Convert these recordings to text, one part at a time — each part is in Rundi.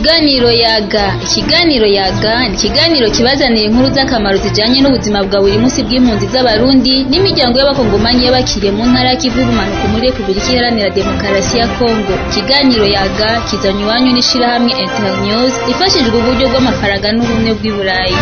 Ikiganiro yaga ikiganiro yaga ni ikiganiro kibazanira inkuru z'akamaro zijanye n'ubuzima bwa buri munsi bw'impunzi z'abarundi n'imiryango y'abakongomanyi y'abakiriye mu ntara y'ikivu y'ubumanuko muri Repubulika Iharanira Demokarasi ya Kongo ikiganiro yaga kizanywe iwanyu n'ishirahamwe Internews ifashijwe uburyo bw'amafaranga n'ubumwe bw'i Burayi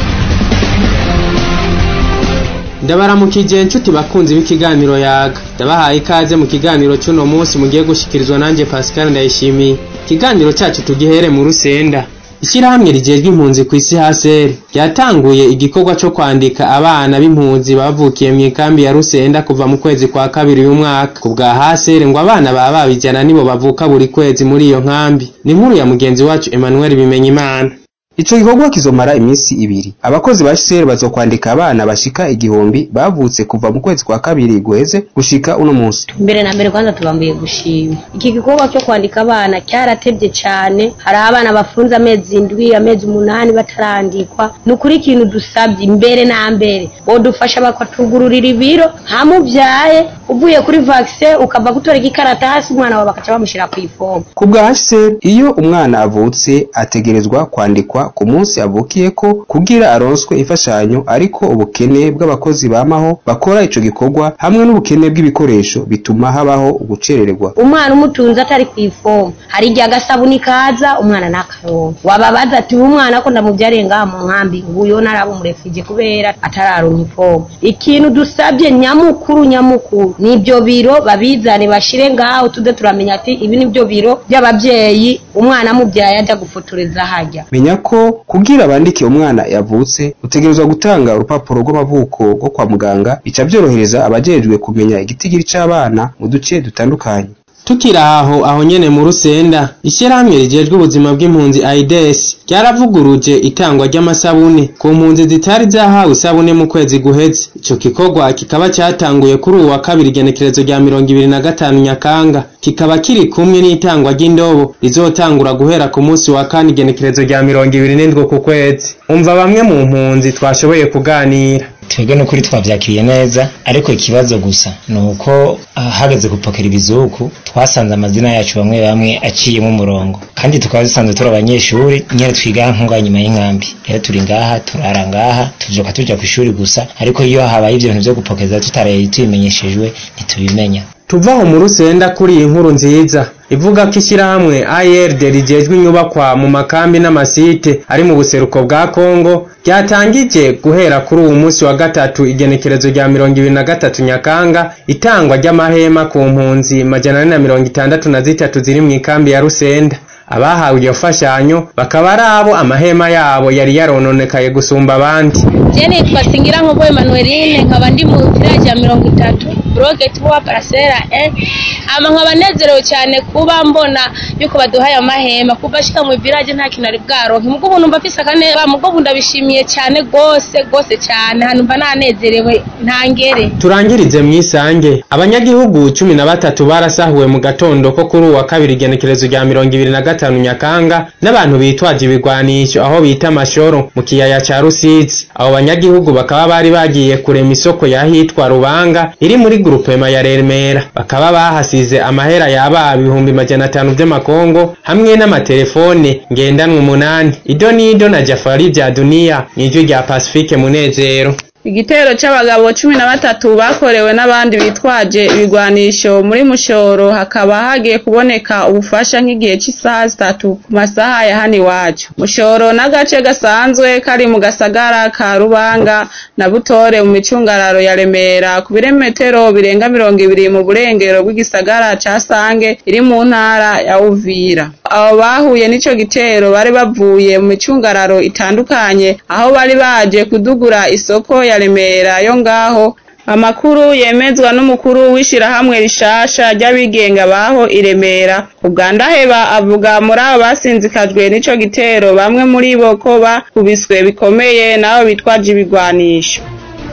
ndabaramukije inshuti bakunzi b'ikiganiro yaga ndabahaye ikaze mu kiganiro cy'uno munsi mugiye gushikirizwa nanjye Pascal Ndayishimiye ikiganiro cyacu tugihere mu rusenda ishyirahamwe rigejwe impunzi ku isi haseri ryatanguye igikorwa cyo kwandika abana b'impunzi bavukiye mu ikambi ya rusenda kuva mu kwezi kwa kabiri uyu mwaka ku bwa haseri ngo abana baba babijana nibo bavuka buri kwezi muri iyo nkambi ni inkuru ya mugenzi wacu Emmanuel Bimenyimana Ico gikorwa kizomara iminsi ibiri. Abakozi ba HCR bazokwandika abana bashika igihumbi bavutse kuva mu kwezi kwa kabiri guheze gushika uno munsi. mbere na mbere kwanza tubambuye gushima iki gikorwa cyo kwandika abana cyaratevye cane hari abana bafunze amezi indwi amezi umunani batarandikwa ni ukuri ikintu dusabye mbere na mbere bodufasha bakatugururira ibiro hamuvyaye uvuye kuri vaccine ukava gutora igikaratasi umwana wawe bakaca bamushira kw'ifomu Ku bwa HCR iyo umwana avutse ategerezwa kwandikwa ku munsi avukiyeko kugira aronswe imfashanyo ariko ubukene bw'abakozi bamaho bakora ico gikorwa hamwe n'ubukene bw'ibikoresho bituma habaho ugucererwa. umwana umutunze atari kw'ifomu hari igihe agasabuni kaza umwana n'akaronka wababaza ati uyu mwana ko ndamuvyariye ngaha mu nkambi nguyo naraba umurefije kubera atararonka ifomu ikintu dusabye nyamukuru nyamukuru nivyo biro babizane bashire ngaho tuze turamenya ati ibi nivyo biro by'abavyeyi umwana amuvyaye aja gufotoreza harya Menya ko kugira bandike umwana yavutse utegerezwa gutanga urupapuro rw'amavuko rwo kwa muganga bica vyorohereza abajejwe kumenya igitigiri c'abana mu duce dutandukanye. tukiri aho aho nyene mu rusenda ishyirahamwe rijejwe ubuzima bw'impunzi aides ryaravuguruje itangwa ry'amasabune ku mpunzi zitari zahawe isabune mu kwezi guheze ico gikorwa kikaba cyatanguye kuri uwu wa kabiri igenekerezo rya mirongo ibiri na gatanu nyakanga kikaba kiri kumwe n'itangwa ry'indobo rizotangura guhera ku munsi wa kane igenekerezo rya mirongo ibiri n'indwi ku kwezi umva bamwe mu mpunzi twashoboye kuganira twebwe n'ukuri twabyakiriye neza ariko ikibazo gusa ni uko ah, hageze gupakira ibizuku twasanze amazina yacu bamwe bamwe aciyemo umurongo kandi tukaba dusanzwe turi abanyeshuri nyine twiga nko ngaha nyuma y'inkambi rero turi ngaha turara ngaha tujoka tuja ku ishuri gusa ariko iyo habaye ibyo bintu byo gupokeza tutaraye tubimenyeshejwe ntitubimenya tuvaho mu rusenda kuri iyi nkuru nziza ivuga ko ishyirahamwe ARD rijejwe inyubakwa mu makambi n'amasite ari mu buseruko bwa Kongo ryatangije guhera kuri uwu munsi wa gatatu igenekerezo rya mirongo ibiri na gatatu Nyakanga itangwa ry'amahema ku mpunzi majana ane na mirongo itandatu na zitatu ziri mu ikambi ya Rusenda abahawe iyo fashanyo bakaba ari abo amahema yabo yari yarononekaye gusumba abandi Je nitwa Singira Nkobo Emmanueline nkaba ndi mu village ya mirongo itatu bloke tuwa parasera eh ama nkaba nezerewe cyane kuba mbona yuko baduhaye amahema kuva ashika mu village nta kintu ari bwaronke mugo ubu numva mfise akaneba mugo ubu ndabishimiye cyane gose gose cyane hanumva nanezerewe ntangere turangirize mu isange abanyagihugu cumi na batatu barasahuwe mu gatondo ko kuri uwa kabiri igenekerezo rya mirongo ibiri na gatanu nyakanga n'abantu bitwaje ibigwanisho aho bita amashoro mu kiyaya ca rusizi abo banyagihugu bakaba bari bagiye kurema isoko y'ahitwa rubanga iri muri grupema ya remera bakaba bahasize amahera yaba ibihumbi majana atanu vy'amakongo hamwe n'amatelefone ngendanwa umunani ido n'ido na jafari vya duniya n'ijwi rya pacifique munezero Igitero c'abagabo cumi na batatu bakorewe n'abandi bitwaje ibigwanisho muri Mushoro hakaba hagiye kuboneka ubufasha nk'igihe c'isaha zitatu ku masaha ya hano iwacu. Mushoro n'agace gasanzwe kari mu gasagara ka Rubanga na Butore mu micungararo ya Remera ku birometero birenga mirongo ibiri mu burengero bw'igisagara ca Sange iri mu ntara ya Uvira. Abo bahuye n'ico gitero bari bavuye mu micungararo itandukanye aho bari baje kudugura isoko ya Remera yo ngaho amakuru yemezwa n'umukuru w'ishirahamwe rishasha ry'abigenga baho i Remera Ugandaheba avuga muri abo basinzikajwe n'ico gitero bamwe muri bo ko bakubiswe bikomeye nabo bitwaje ibigwanisho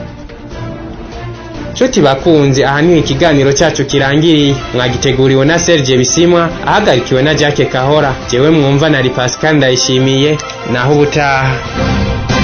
nshuti bakunzi aha niho ikiganiro cyacu kirangiriye mwagiteguriwe na Serge Bisimwa ahagarikiwe na Jacques Kahora jewe mwumva nari Pascal Ndayishimiye naho ubutaha